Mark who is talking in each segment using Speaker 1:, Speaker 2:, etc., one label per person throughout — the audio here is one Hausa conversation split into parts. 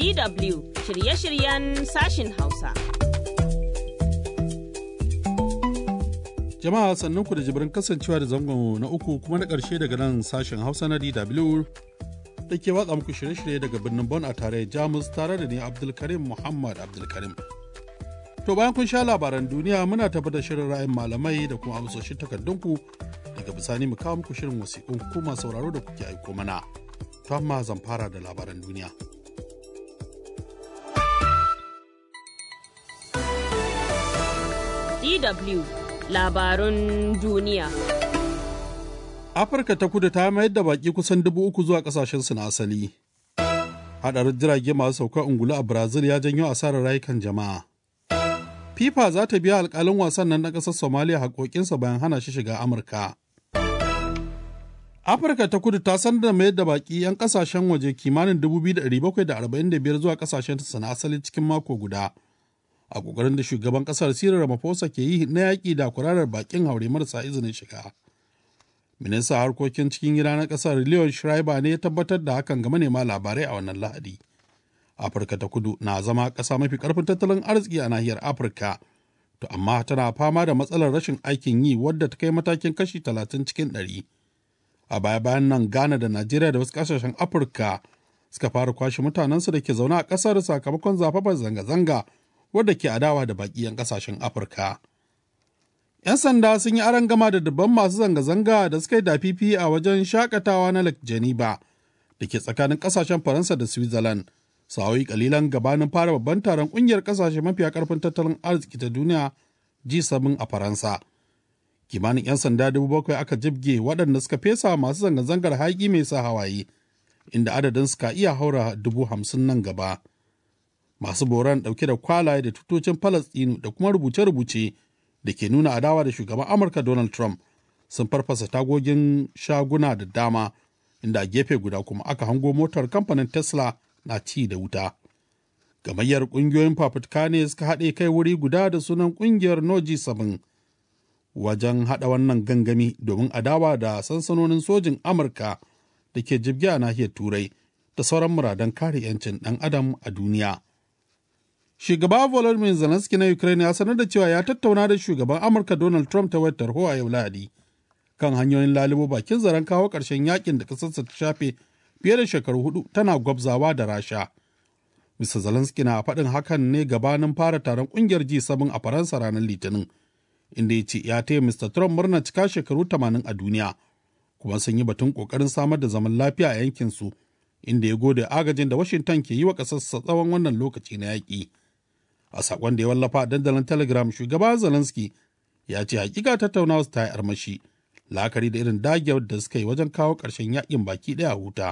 Speaker 1: DW shirye-shiryen sashin Hausa.
Speaker 2: Jama'a sannunku da jibirin kasancewa da zangon na uku kuma na ƙarshe daga nan sashen Hausa na DW da ke watsa muku shirye-shirye daga birnin Bon a tare Jamus tare da ni Abdulkarim Muhammad Abdulkarim. To bayan kun sha labaran duniya muna tabbatar shirin ra'ayin malamai da kuma amsoshin takardunku daga bisani mu kawo muku shirin wasiƙun kuma sauraro da kuke aiko mana. To amma zan fara da labaran duniya.
Speaker 1: DW labarun duniya.
Speaker 2: Afirka ta kudu ta mayar da baki kusan dubu uku zuwa kasashensu na asali. Haɗarin jirage masu saukar ungulu a Brazil ya janyo asarar rayukan jama'a. FIFA za ta biya alkalin wasan nan na ƙasar Somalia haƙoƙinsa bayan hana shi shiga Amurka. Afirka ta kudu ta sanar da mayar da baki 'yan ƙasashen waje kimanin 2,745 zuwa ƙasashen na asali cikin mako guda. A ƙoƙarin da shugaban ƙasar Cyril Ramaphosa ke yi na yaƙi da kurarar bakin haure marasa izinin shiga. Ministan harkokin cikin gida na ƙasar Leon Schreiber ne ya tabbatar da hakan ga manema labarai a wannan Lahadi. Afirka ta kudu na zama ƙasa mafi ƙarfin tattalin arziki a nahiyar Afirka, to amma tana fama da matsalar rashin aikin yi wadda ta kai matakin kashi talatin cikin ɗari. A baya bayan nan Ghana da Najeriya da wasu ƙasashen Afirka suka fara kwashe mutanensu da ke zaune a ƙasar sakamakon zafafar zanga-zanga wadda ke adawa da baƙi 'yan ƙasashen Afirka. 'Yan sanda sun yi aron gama da dubban masu zanga-zanga da suka yi dafifi a wajen shakatawa na Lake Geneva da ke tsakanin ƙasashen Faransa da Switzerland. sa'o'i kalilan gabanin fara babban taron kungiyar kasashe mafiya karfin tattalin arziki ta duniya G7 a Faransa. Kimanin 'yan sanda dubu bakwai aka jibge waɗanda suka fesa masu zanga-zangar haƙi mai sa hawaye, inda adadin suka iya haura dubu hamsin nan gaba. Masu boran ɗauke da kwalaye da tutocin Falastinu da kuma rubuce-rubuce da ke nuna adawa da shugaban Amurka Donald Trump sun farfasa tagogin shaguna da dama, inda a gefe guda kuma aka hango motar kamfanin Tesla na ci da wuta. Gamayyar ƙungiyoyin fafutuka ne suka haɗe kai wuri guda da sunan ƙungiyar Noji sabin wajen haɗa wannan gangami domin adawa da sansanonin sojin Amurka da ke jibge a nahiyar Turai da sauran muradan kare 'yancin ɗan adam a duniya. Shugaba Volodymyr Zelensky na Ukraine ya sanar da cewa ya tattauna da shugaban Amurka Donald Trump ta wayar tarho a yau Lahadi kan hanyoyin lalubo bakin zaren kawo ƙarshen yakin da ƙasarsa ta shafe fiye da shekaru hudu tana gwabzawa da rasha mr zelensky na faɗin hakan ne gabanin fara taron ƙungiyar g7 a faransa ranar litinin inda ya ce ya taya mr trump murna cika shekaru 80 a duniya kuma sun yi batun ƙoƙarin samar da zaman lafiya a yankinsu inda ya gode agajin da washington ke yi wa ƙasarsa tsawon wannan lokaci na yaƙi a saƙon da ya wallafa a dandalin telegram shugaba zelensky ya ce hakika tattaunawa su ta yi armashi la'akari da irin dagewar da suka yi wajen kawo ƙarshen yaƙin baki ɗaya a huta.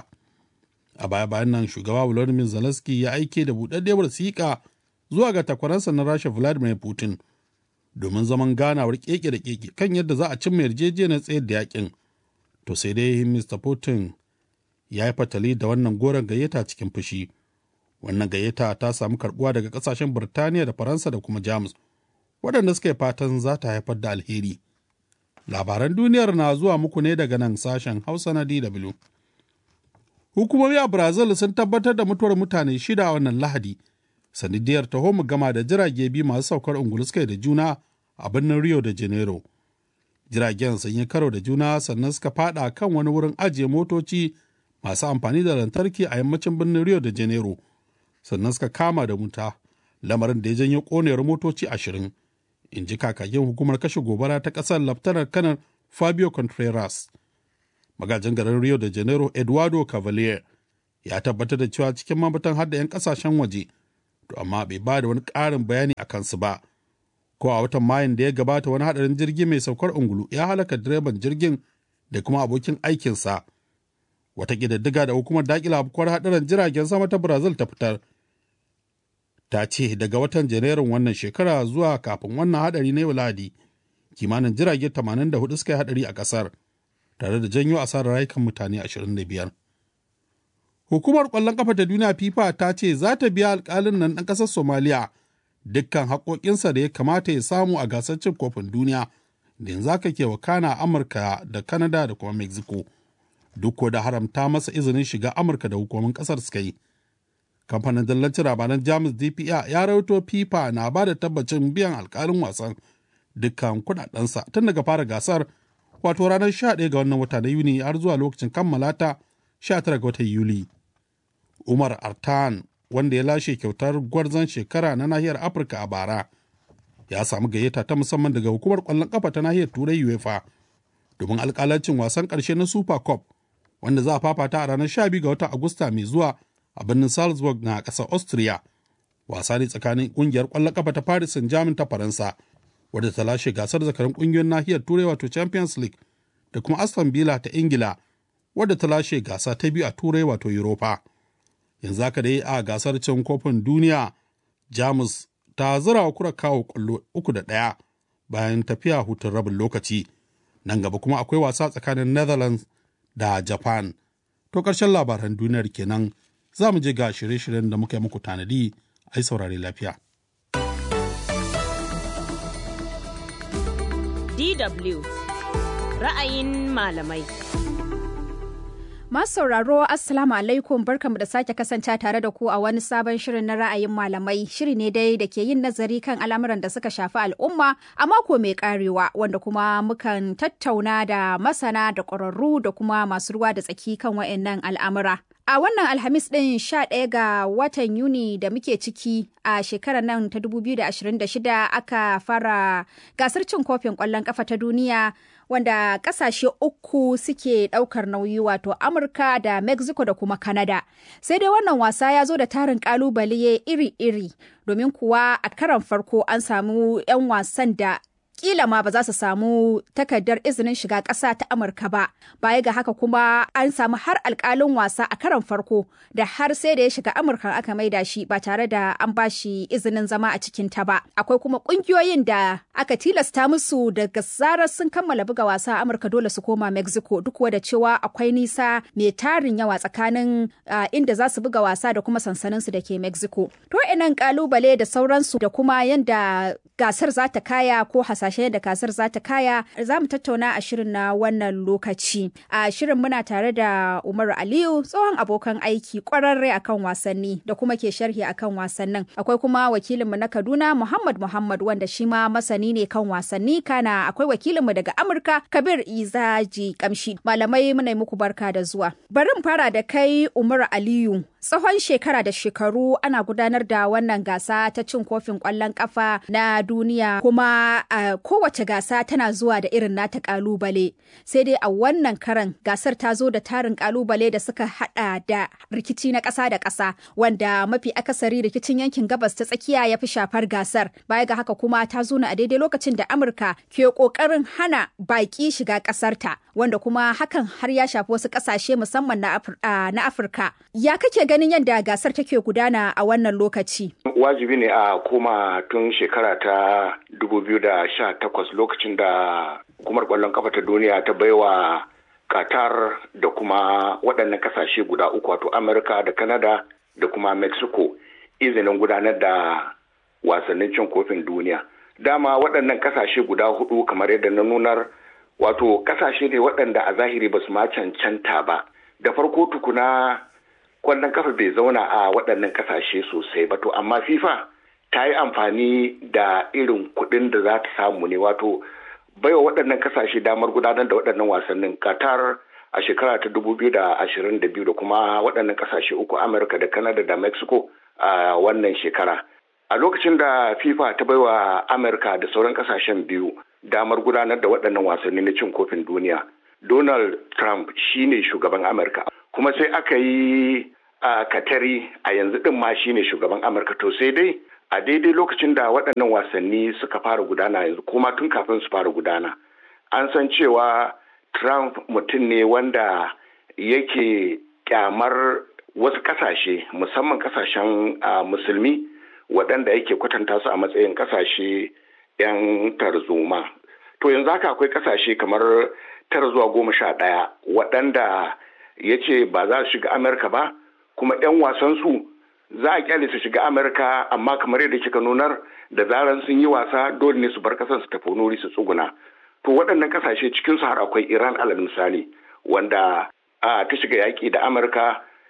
Speaker 2: a baya bayan nan shugaba Volodymyr Zelensky ya aike da buɗaɗɗiyar wasiƙa zuwa ga takwaransa na Rasha Vladimir Putin domin zaman ganawar keke da keke kan yadda za a cimma yarjejeniyar tsayar da yakin. To sai dai Mr. Putin ya yi fatali da wannan goron gayyata cikin fushi. Wannan gayyata ta samu karbuwa daga ƙasashen Birtaniya da Faransa da kuma Jamus, waɗanda suka yi fatan za ta haifar da alheri. Labaran duniyar na zuwa muku ne daga nan sashen Hausa na DW. Hukumomi a Brazil sun tabbatar da mutuwar mutane shida a wannan Lahadi, sanadiyar taho mu gama da jirage biyu masu saukar ungulu suka da juna a birnin Rio de Janeiro. Jiragen sun yi karo da juna sannan suka fada kan wani wurin ajiye motoci masu amfani da lantarki a yammacin birnin Rio de Janeiro, sannan suka kama da wuta, lamarin da ya janyo konewar motoci ashirin, in ji kakakin hukumar kashe gobara ta ƙasar Laftanar Kanar Fabio Contreras. magajin garin rio de janeiro eduardo cavalier ya tabbatar da cewa cikin mabatan hada 'yan kasashen waje to amma bai ba da wani ƙarin bayani a kansu ba ko a watan mayun da ya gabata wani hadarin jirgi mai saukar ungulu ya halaka direban jirgin da kuma abokin aikinsa wata ƙididdiga da hukumar daƙila afkuwar hadarin jiragen sama ta brazil ta fitar ta ce daga watan janairun wannan shekara zuwa kafin wannan hadari na ladi kimanin jirage 84 suka yi hadari a ƙasar tare da janyo asarar rayukan mutane 25. Hukumar ƙwallon ƙafa ta duniya FIFA ta ce za ta biya alƙalin nan ɗan ƙasar Somaliya dukkan haƙoƙinsa da ya kamata ya samu a gasar cin kofin duniya da yanzu aka ke wakana Amurka da Canada da kuma Mexico. Duk da haramta masa izinin shiga Amurka da hukumomin ƙasar suka yi. kamfanin dallancin labaran jamus dpa ya rawaito fifa na ba da tabbacin biyan alkalin wasan dukkan kudadensa tun daga fara gasar wato ranar 11 ga wannan wata na yuni har zuwa lokacin kammala ta 19 ga watan yuli umar artan wanda ya lashe kyautar gwarzon shekara na nahiyar afirka a bara ya samu gayyata ta musamman daga hukumar kwallon kafa ta nahiyar turai uefa domin alkalancin wasan karshe na super cup wanda za a fafata a ranar 12 ga watan agusta mai zuwa a birnin salzburg na ƙasar austria wasa ne tsakanin ƙungiyar kwallon kafa ta paris saint germain ta faransa wadda ta lashe gasar zakarin ƙungiyoyin nahiyar turai wato champions league da kuma aston villa ta ingila wadda ta lashe gasa ta biyu a turai wato europa yanzu haka dai a gasar cin kofin duniya jamus ta zira wa kura kawo kwallo uku da ɗaya bayan tafiya hutun rabin lokaci nan gaba kuma akwai wasa tsakanin netherlands da japan to ƙarshen labaran duniyar kenan za mu je ga shirye-shiryen da muka yi muku tanadi a yi saurare lafiya
Speaker 1: DW ra'ayin malamai.
Speaker 3: Masu sauraro Assalamu alaikum barkamu da sake kasance tare da ku a wani sabon shirin na ra'ayin malamai shiri ne dai da ke yin nazari kan al'amuran da suka shafi al'umma a mako mai karewa wanda kuma mukan tattauna da masana da ƙwararru da kuma masu ruwa da tsaki kan wa'annan al'amura. A wannan Alhamis ɗin 11 ga watan Yuni da muke ciki a shekarar nan ta 2026 aka fara gasar cin kofin ƙwallon ƙafa ta duniya wanda ƙasashe uku suke ɗaukar nauyi wato Amurka da Mexico da kuma Canada. Sai dai wannan wasa ya zo da tarin ƙalubale iri-iri domin kuwa a karan farko an samu 'yan wasan da kila ma ba za su samu takardar izinin shiga ƙasa ta Amurka ba. Baya ga haka kuma an samu har alƙalin wasa a karon farko da har sai da ya shiga Amurka aka maida shi ba tare da an ba shi izinin zama a cikin ta ba. Akwai kuma ƙungiyoyin da aka tilasta musu daga zarar sun kammala buga wasa a Amurka dole su koma Mexico duk da cewa akwai nisa mai tarin yawa tsakanin inda za su buga wasa da kuma sansaninsu da ke Mexico. To inan ƙalubale da sauransu da kuma yanda gasar za ta kaya ko hasashe da gasar za ta kaya za mu tattauna a shirin na wannan lokaci a shirin muna tare da umar aliyu tsohon abokan aiki kwararre akan wasanni da kuma ke sharhi akan wasannin akwai kuma wakilinmu na kaduna muhammad muhammad wanda shi ma masani ne kan wasanni kana akwai wakilinmu daga amurka kabir izaji kamshi malamai muna muku barka da zuwa bari mu fara da kai umar aliyu tsawon shekara da shekaru ana gudanar da wannan gasa ta cin kofin kwallon kafa na duniya kuma a kowace gasa tana zuwa da irin nata kalubale sai dai a wannan karan gasar ta zo da tarin kalubale da suka hada da rikici na ƙasa da ƙasa wanda mafi akasari rikicin yankin gabas ta tsakiya ya fi shafar gasar baya ga haka kuma ta zo a daidai lokacin da amurka ke kokarin hana baki shiga ƙasarta wanda kuma hakan har ya shafi wasu ƙasashe musamman na afirka ya kake ganin yadda gasar take gudana a wannan lokaci
Speaker 4: wajibi ne a koma tun shekara ta 2018 lokacin da hukumar kwallon kafa ta duniya ta baiwa qatar da kuma waɗannan kasashe guda uku wato amurka da canada da kuma mexico izinin gudanar da wasannin cin kofin duniya dama waɗannan kasashe guda hudu kamar yadda na nunar wato kasashe ne waɗanda a zahiri ba su ma cancanta ba da farko tukuna kwallon kafa bai zauna a waɗannan kasashe sosai ba to amma fifa ta yi amfani da irin kuɗin da za ta samu ne wato baiwa waɗannan kasashe damar gudanar da waɗannan wasannin qatar a shekara ta 2022 da kuma waɗannan kasashe uku amurka da canada da mexico a wannan shekara a lokacin da fifa ta baiwa amurka da sauran kasashen biyu damar gudanar da waɗannan wasanni na cin kofin duniya donald trump shine shugaban amurka kuma sai aka yi a katari a yanzu din ma shine shugaban amurka to sai dai a daidai lokacin da waɗannan wasanni suka fara gudana yanzu kuma tun kafin su fara gudana an san cewa trump mutum ne wanda yake kyamar wasu ƙasashe musamman ƙasashen musulmi waɗanda yake kwatanta su a matsayin ƙasashe 'yan tarzoma to yanzu haka akwai ƙasashe kamar tara zuwa goma sha ɗaya waɗanda ya ce ba za su shiga amurka ba kuma 'yan wasansu za a kyale su shiga amurka amma kamar yadda kika nunar da zaran sun yi wasa dole ne su bar kasan su tafi nuri su tsuguna to waɗannan kasashe cikin su har akwai iran alal misali wanda a ta shiga yaƙi da amurka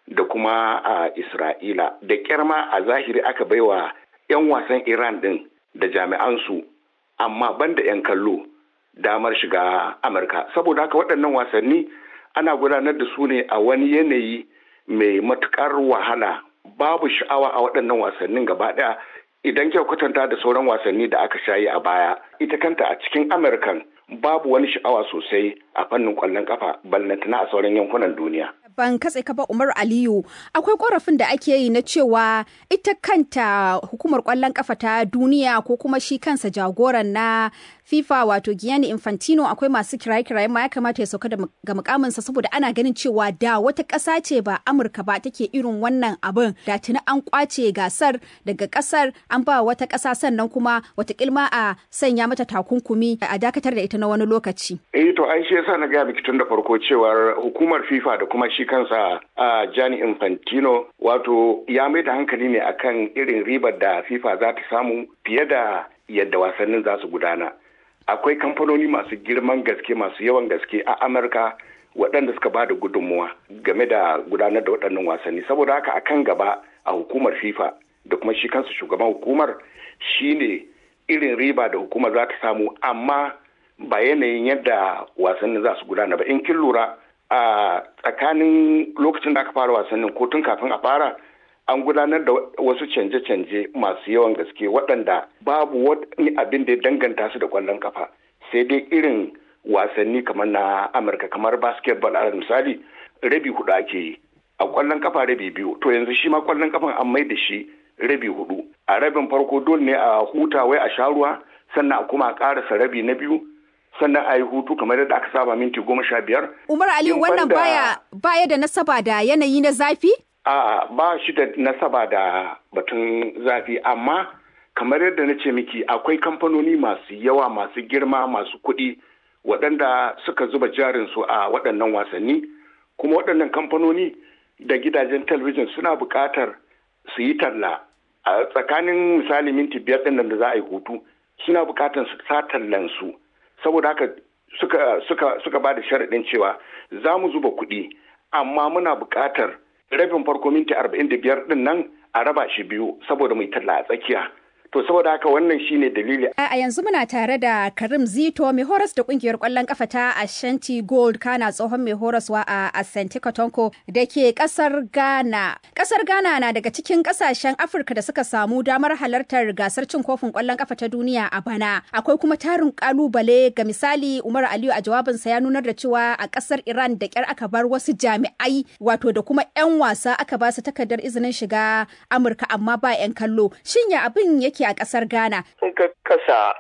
Speaker 4: da kuma a Isra'ila da kyarma a zahiri aka baiwa 'yan wasan Iran ɗin da jami'ansu amma banda 'yan kallo damar shiga Amurka. Saboda haka waɗannan wasanni ana gudanar da su ne a wani yanayi mai matukar wahala babu sha'awa a waɗannan wasannin gaba ɗaya idan kyau kwatanta da sauran wasanni da aka shayi a baya ita kanta a cikin Amurkan babu wani sha'awa sosai a fannin kwallon kafa ballantana a sauran yankunan duniya.
Speaker 3: Ban katse ka ba Umar Aliyu akwai korafin da ake yi na cewa ita kanta hukumar kwallon kafa ta duniya ko kuma shi kansa jagoran na FIFA wato Gianni Infantino akwai masu kiraye-kiraye ma ya kamata ya sauka ga mukaminsa saboda ana ganin cewa da wata ƙasa ce ba Amurka ba take irin wannan abin da tuni an kwace gasar daga ƙasar an ba wata ƙasa sannan kuma wata kilma a sanya mata takunkumi a dakatar da ita na wani lokaci.
Speaker 4: Eh to ai shi yasa na gaya miki tun da farko cewar hukumar FIFA da kuma shi kansa a Gianni Infantino wato ya mai da hankali ne akan irin ribar da FIFA za ta samu fiye da yadda wasannin za su gudana. akwai kamfanoni masu girman gaske masu yawan gaske a amurka waɗanda suka ba da gudunmuwa game da gudanar da waɗannan wasanni saboda haka a kan gaba a hukumar fifa da kuma shi kansu shugaban hukumar shine irin riba da hukumar za ta samu amma ba yanayin yadda wasannin za su gudana ba in kin lura a tsakanin lokacin da aka fara wasannin ko tun kafin a fara an gudanar da wasu canje-canje masu yawan gaske waɗanda babu wani abin da ya danganta su da ƙwallon kafa sai dai irin wasanni kamar na amurka kamar basketball a misali rabi hudu ake yi a ƙwallon kafa rabi biyu to yanzu shi ma ƙwallon kafan an mai da shi rabi hudu a rabin farko dole ne a huta wai a sha ruwa sannan a kuma a ƙarasa rabi na biyu sannan a yi hutu kamar yadda aka saba minti goma sha biyar.
Speaker 3: umar aliyu wannan baya baya da nasaba da yanayi na zafi
Speaker 4: A'a ba shi da nasaba da batun zafi amma kamar yadda na ce miki akwai kamfanoni masu yawa masu girma masu kuɗi waɗanda suka zuba jarinsu a waɗannan wasanni kuma waɗannan kamfanoni da gidajen talabijin suna buƙatar su yi talla a tsakanin misali minti biyar ɗin da za a yi hutu suna buƙatar su sa tallansu saboda haka suka suka suka ba da sharaɗin cewa za mu zuba kuɗi amma muna buƙatar rabin farko minti arba'in da biyar din nan a raba shi biyu saboda mai talla a tsakiya to saboda haka wannan shine dalili
Speaker 3: a yanzu muna tare da karim zito mai horas da kungiyar kwallon kafa ta ashanti gold kana tsohon mai horaswa a asante kotonko da ke kasar ghana kasar ghana na daga cikin kasashen afirka da suka samu damar halartar gasar cin kofin kwallon kafa ta duniya a bana akwai kuma tarin kalubale ga misali umar aliyu a jawabinsa ya nunar da cewa a kasar iran da kyar aka bar wasu jami'ai wato da kuma 'yan wasa aka ba su takardar izinin shiga amurka amma ba 'yan kallo shin ya abin yake a ƙasar Ghana.
Speaker 5: Sun ka kasa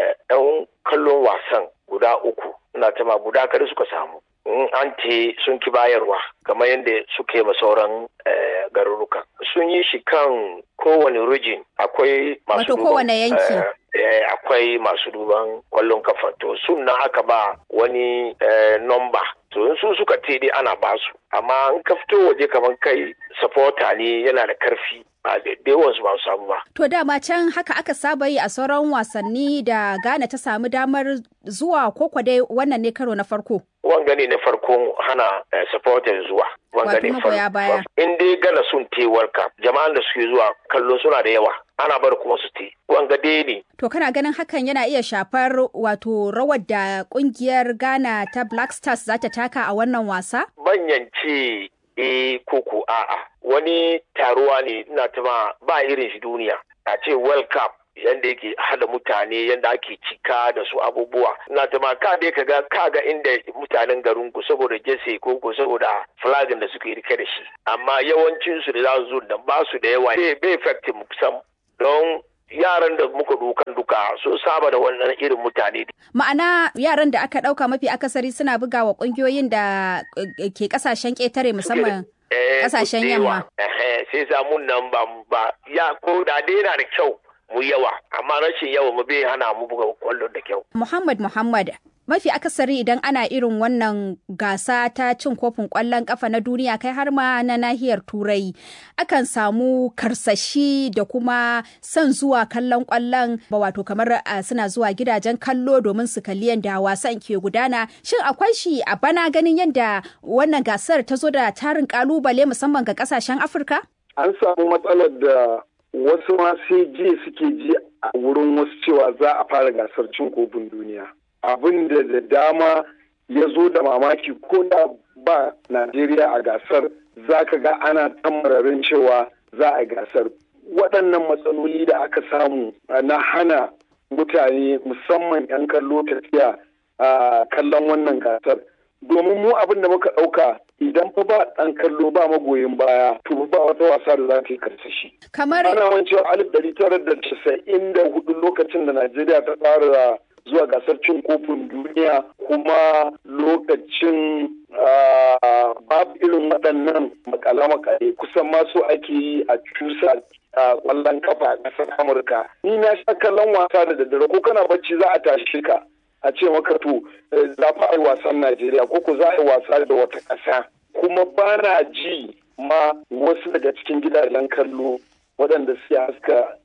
Speaker 5: ɗan kallon wasan guda uku, na tama guda kada suka samu. In an te sun ki bayarwa, kamar yadda suka yi sauran garuruka. Sun yi shi kan kowane rijin akwai masu
Speaker 3: Wato kowane yanki.
Speaker 5: akwai masu duban kwallon kafa to sun na aka ba wani nomba to in su suka te dai ana basu amma in ka fito waje kamar kai supporter ne yana da karfi ba da yawansu ba su samu ba.
Speaker 3: To dama can haka aka saba yi a sauran wasanni da Ghana ta samu damar zuwa ko dai wannan ne karo na farko.
Speaker 5: Wanga ne na farkon hana supporters zuwa. Wanga ne
Speaker 3: farko.
Speaker 5: In dai Ghana sun te World Cup jama'an da suke zuwa kallo suna da yawa. Ana bar kuma su te. Wanga dai ne.
Speaker 3: To kana ganin hakan yana iya shafar wato rawar da kungiyar Ghana ta Black Stars za ta taka a wannan wasa?
Speaker 5: Banyan ce eh koko a'a wani taruwa ne ina tuma ba irin shi duniya a ce world cup yadda yake hada mutane yadda ake cika da su abubuwa ina tuma ka dai kaga kaga inda mutanen garin ku saboda jese ko ko saboda flagin da suke rike da shi amma yawancin su da za su zo da ba su da yawa bai effect mu sam don yaran da muka dukan duka sun saba da wannan irin mutane.
Speaker 3: Ma'ana yaran da aka ɗauka mafi akasari suna buga wa ƙungiyoyin da ke ƙasashen ƙetare musamman ƙasashen yamma.
Speaker 5: Sai samun nan ba ba ya ko da dai yana da kyau mu yawa amma rashin yawa mu bai hana mu buga kwallon da kyau.
Speaker 3: Muhammad Muhammad mafi akasari idan ana irin wannan gasa ta cin kofin kwallon kafa na duniya kai har ma na nahiyar turai akan samu karsashi da kuma son zuwa kallon kwallon ba wato kamar suna zuwa gidajen kallo domin su kalli yadda wasan ke gudana shin akwai shi a bana ganin yadda wannan gasar ta zo da tarin kalubale musamman ga kasashen afirka
Speaker 6: an samu matsalar da wasu ma sai je suke ji a wurin wasu cewa za a fara gasar cin kofin duniya abin da da dama ya zo da mamaki ko da ba Najeriya a gasar za ka ga ana tamararin cewa za a gasar. Waɗannan matsaloli da aka samu na hana mutane musamman 'yan kallo tafiya a kallon wannan gasar. Domin mu abin da muka ɗauka idan fa ba ɗan kallo ba magoyin baya to ba wata wasa da za ta yi karsashi.
Speaker 3: Kamar
Speaker 6: ana wancan alif ɗari tara da casa'in da hudu lokacin da Najeriya ta tsara zuwa gasar cin kofin duniya kuma lokacin babu irin waɗannan makale-makale kusan masu ake yi a cusa a ƙwallon kafa a ƙasar amurka ni na sha kallon wasa da daddare ko kana bacci za a tashi ka a ce maka to za a yi wasan najeriya ko ko za a yi wasa da wata ƙasa kuma ba na ji ma wasu daga cikin gidajen kallo waɗanda suke haska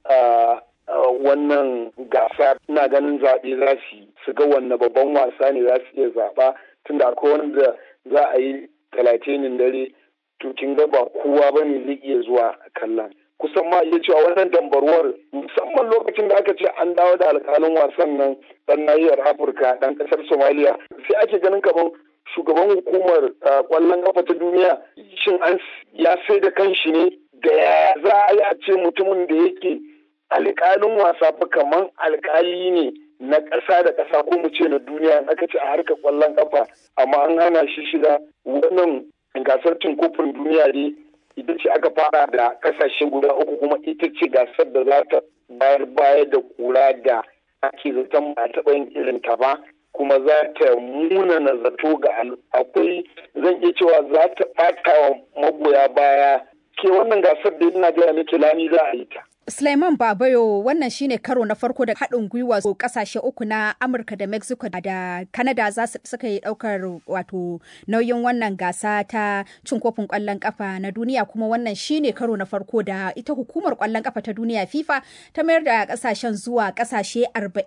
Speaker 6: wannan gasa ina ganin zaɓe za su yi su ga wanne babban wasa ne za su iya zaɓa tunda akwai wanda za a yi talatinin dare to kin ga ba kowa ba ne zai iya zuwa kallon kusan ma iya cewa wannan dambarwar musamman lokacin da aka ce an dawo da alkalin wasan nan dan nahiyar afirka dan kasar somaliya sai ake ganin kamar shugaban hukumar kwallon kafa ta duniya shin an ya sai da kanshi ne da ya za a yi a ce mutumin da yake alƙalin wasa fa kaman alƙali ne na ƙasa da ƙasa ko mu ce na duniya aka ce a harkar ƙwallon ƙafa amma an hana shi shiga wannan gasar cin kofin duniya ne ita ce aka fara da ƙasashe guda uku kuma ita ce gasar da za ta bayar baya da kura da ake zaton ba taɓa yin irin ta ba kuma za ta muna na zato ga akwai zan iya cewa za ta ɓata wa magoya baya ke wannan gasar da ina gaya miki lami za a yi ta.
Speaker 3: Sulaiman Babayo wannan shine karo na farko da haɗin gwiwa kasashe uku na Amurka da Mexico da Canada za su suka yi ɗaukar wato nauyin wannan gasa ta cin kofin ƙwallon ƙafa na duniya kuma wannan shine karo na farko da ita hukumar ƙwallon ƙafa ta duniya FIFA ta mayar da ƙasashen zuwa ƙasashe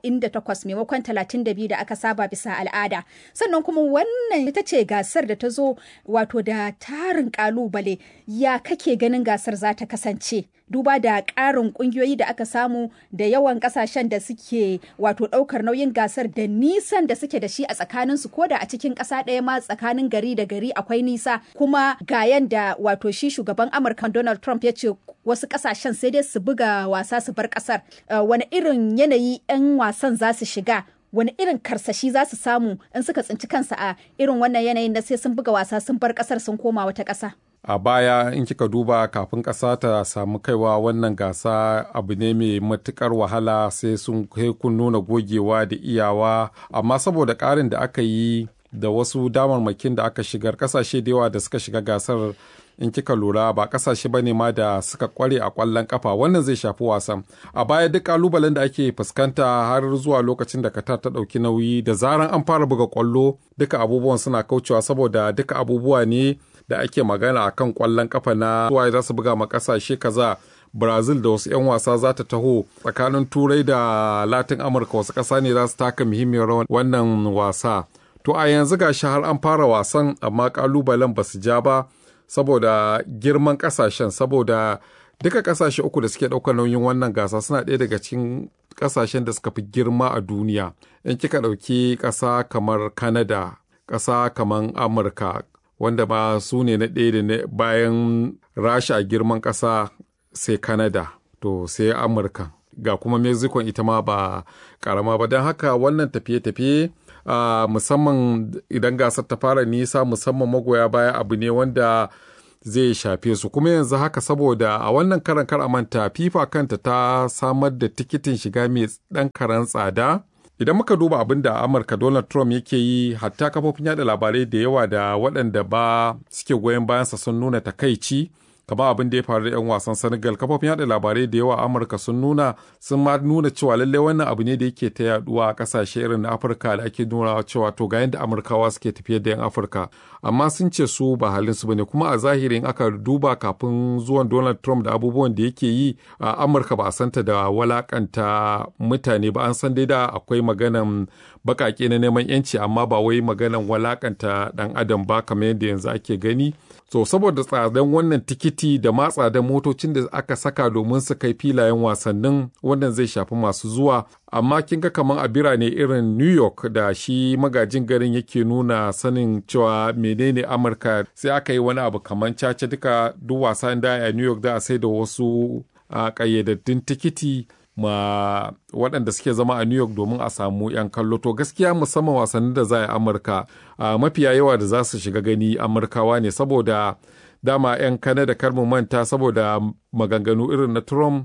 Speaker 3: 48 maimakon 32 da aka saba bisa al'ada. Sannan kuma wannan ita ce gasar da ta zo wato da tarin ƙalubale ya kake ganin gasar za ta kasance. duba da ƙarin ƙungiyoyi da aka samu da yawan ƙasashen da suke wato ɗaukar nauyin gasar da nisan da suke da shi a tsakaninsu ko da a cikin ƙasa ɗaya ma tsakanin gari da gari akwai nisa kuma ga yanda wato shi shugaban amurka donald trump ya ce wasu ƙasashen sai dai su buga wasa su bar ƙasar wani irin yanayi 'yan wasan za su shiga wani irin karsashi za su samu in suka tsinci kansa a irin wannan yanayin da sai sun buga wasa sun bar ƙasar sun koma wata ƙasa
Speaker 7: a baya in kika duba kafin ƙasa ta samu kaiwa wannan gasa abu ne mai matukar wahala sai sun kai kun nuna gogewa da iyawa amma saboda ƙarin da aka yi da wasu damarmakin da aka shigar ƙasashe da yawa da suka shiga gasar in kika lura ba kasashe ba ne ma da suka kware a kwallon kafa wannan zai shafi wasan a baya duk kalubalen da ake fuskanta har zuwa lokacin da Qatar ta ɗauki nauyi da zaran an fara buga kwallo duka abubuwan suna kaucewa saboda duka abubuwa ne da ake magana akan kwallon kafa na suwaye za su buga ma kasashe kaza brazil da wasu 'yan wasa za ta taho tsakanin turai da latin amurka wasu ƙasa ne za su taka muhimmiyar rawan wannan wasa to a yanzu ga har an fara wasan amma kalubalen ba su ja ba saboda girman kasashen saboda duka kasashe uku da suke ɗaukar nauyin wannan gasa suna ɗaya daga cikin kasashen da suka fi girma a duniya in kika ɗauki ƙasa kamar canada ƙasa kamar amurka wanda ma su ne na ɗaya da bayan rasha a girman ƙasa sai canada to sai amurka ga kuma mexico ita ma ba ƙarama ba don haka wannan tafiye-tafiye Uh, musamman idan gasar ta fara nisa musamman magoya baya abu ne wanda zai shafe su kuma yanzu haka saboda a wannan karan kar manta fifa kanta ta samar da tikitin shiga mai dan karan tsada idan muka duba abin da amurka donald trump yake yi hatta kafofin yada labarai da yawa da waɗanda ba suke goyon bayansa sun nuna takaici kamar abin da ya faru da 'yan wasan senegal kafofin yada labarai da yawa amurka sun nuna sun ma nuna cewa lallai wannan abu ne da yake ta yaduwa a kasashe irin na afirka da ake nuna cewa to ga yadda amurkawa suke tafiyar da 'yan afirka amma sun ce su ba halin su bane kuma a zahirin aka duba kafin zuwan donald trump da abubuwan da yake yi a amurka ba a santa da walakanta mutane ba an san dai da akwai maganan bakake na neman yanci amma ba wai maganan walakanta dan adam ba kamar yadda yanzu ake gani so saboda tsadan wannan tikiti da ma tsadan motocin da aka saka domin su kai filayen wasannin wannan zai shafi masu zuwa amma kin ga kamar a birane irin new york da shi magajin garin yake nuna sanin cewa menene amurka sai aka yi wani abu kamar caca duka duk wasa da a new york da a sai da wasu ƙayyadaddun tikiti ma waɗanda suke zama a New York domin a samu 'yan kallo. To gaskiya musamman wasannin da za a yi Amurka mafiya yawa da za su shiga gani Amurkawa ne saboda dama 'yan Kanada kar mu manta saboda maganganu irin na Trump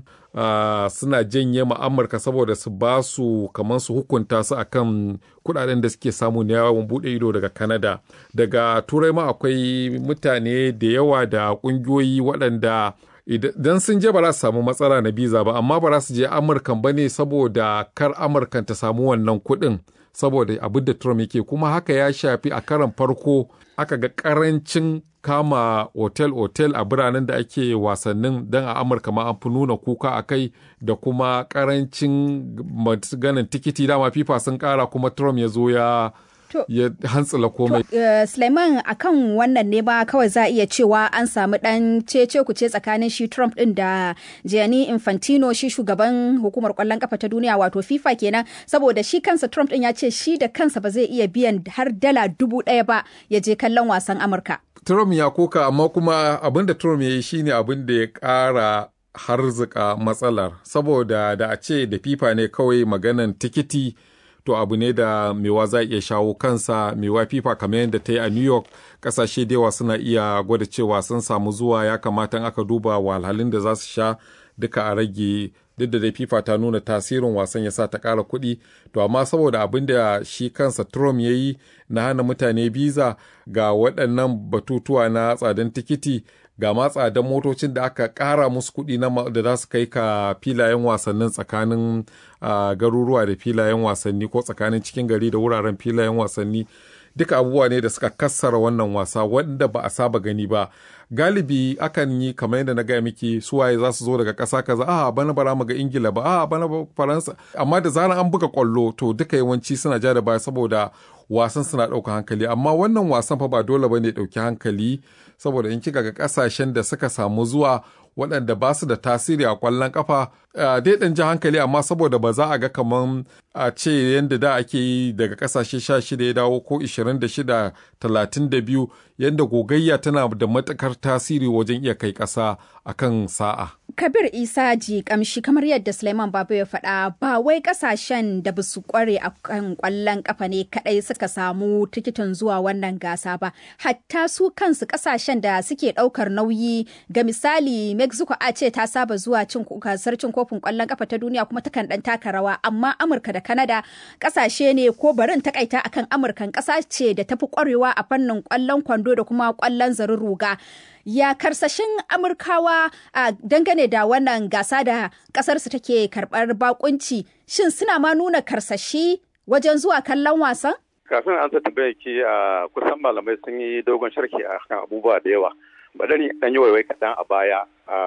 Speaker 7: suna janye ma Amurka saboda su ba su kamar su hukunta su akan kudaden da suke samu na yawon bude ido daga Kanada. Daga Turai ma akwai mutane da yawa da ƙungiyoyi waɗanda idan sun je ba za su samu matsala na biza ba amma ba za su je amurkan ba ne saboda kar amurkan ta samu wannan kuɗin saboda abin da trump yake kuma haka ya shafi a karan farko aka ga karancin kama otel-otel a biranen da ake wasannin don a amurka ma an fi nuna kuka a kai da kuma karancin ganin tikiti dama fifa sun kara kuma trump ya zo ya ya hantsila komai.
Speaker 3: Uh, Suleiman akan wannan ne ba kawai za a iya cewa an samu dan cece kuce tsakanin shi Trump din da Gianni Infantino shi shugaban hukumar kwallon kafa ta duniya wato FIFA kenan saboda shi kansa Trump din ya ce shi da kansa ba zai iya biyan har dala dubu ɗaya ba ya je kallon wasan Amurka.
Speaker 7: Trump ya koka amma kuma abin da Trump ya yi shine abin da ya ƙara harzika matsalar saboda da a ce da FIFA ne kawai maganan tikiti to abu ne da mewa za iya shawo kansa mewa fifa kamar yadda ta yi a new york kasashe da yawa suna iya gwada cewa sun samu zuwa ya kamata aka duba wahalhalun da za su sha duka a rage duk da dai fifa ta nuna tasirin wasan ya sa ta ƙara kuɗi to amma saboda abin da shi kansa trump ya yi na hana mutane biza ga waɗannan batutuwa na tsadan tikiti ga ma tsadan motocin da aka ƙara musu kuɗi da za su kai ka filayen wasannin tsakanin garuruwa da filayen wasanni ko tsakanin cikin gari da wuraren filayen wasanni duka abubuwa ne da suka kassara wannan wasa wanda ba a saba gani ba galibi akan yi kamar yadda na gaya miki suwaye za su zo daga ƙasa kaza a bana bara mu ga ingila ba a bana faransa amma da zarar an buga kwallo to duka yawanci suna ja da baya saboda wasan suna ɗauka hankali amma wannan wasan fa ba dole bane ɗauki hankali saboda in kika ga ƙasashen da suka samu zuwa waɗanda ba su da tasiri a ƙwallon ƙafa dai ɗan ji hankali amma saboda ba za a ga kamar a ce yadda da ake yi daga ƙasashe sha shida ya dawo ko ishirin da shida talatin da biyu yadda gogayya tana da matuƙar tasiri wajen iya kai ƙasa a kan sa'a.
Speaker 3: Kabir Isa ji kamshi kamar yadda Suleiman Babu ya faɗa ba wai ƙasashen da ba su ƙware a kan ƙwallon ƙafa ne kaɗai suka samu tikitin zuwa wannan gasa ba hatta su kansu ƙasashen da suke ɗaukar nauyi ga misali Mexico a ce ta saba zuwa cin gasar cin kofin ƙwallon ƙafa ta duniya kuma takan ɗan taka rawa amma Amurka da Canada ƙasashe ne ko barin takaita akan Amurkan ƙasa ce da tafi ƙwarewa a fannin ƙwallon kwando da kuma ƙwallon zarin ruga. ya karsashin amurkawa a dangane da wannan gasa da kasarsu take karbar bakunci shin suna ma nuna karsashi wajen zuwa kallon wasan
Speaker 8: kafin an sa tambaya ki a kusan malamai sun yi dogon sharki a kan abubuwa da yawa bari ni dan yi waiwai kaɗan a baya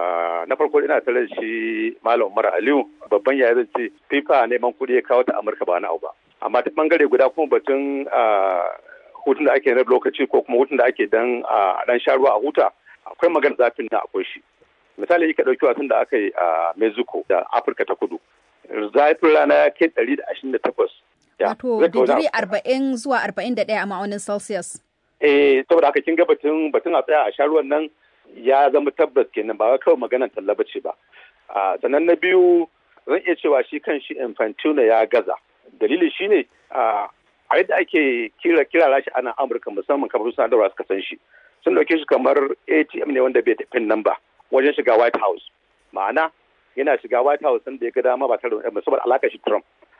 Speaker 8: na farko ina tare da shi malam umar aliyu babban yaya zan ce fifa neman kuɗi ya kawo ta amurka ba na abu ba amma ta bangare guda kuma batun hutun da ake na lokaci ko kuma hutun da ake dan a dan sha ruwa a huta akwai magana zafin na akwai shi misali ka ɗauki wasan da aka yi a mexico da afirka ta kudu zafin rana ya kai ɗari da ashirin da takwas
Speaker 3: wato digiri arba'in zuwa arba'in da ɗaya a ma'aunin celsius
Speaker 8: eh saboda haka kin ga batun batun a tsaya a sha ruwan nan ya zama tabbas kenan ba kawai maganar talla bace ba sannan na biyu zan iya cewa shi kan shi infantino ya gaza dalili shine a yadda ake kira kira shi ana amurka musamman kamar sadarwa suka san shi sun dauke shi kamar atm ne wanda bai tafi nan ba wajen shiga white house ma'ana yana shiga white house da ya ga dama ba tare da saboda alaka shi trump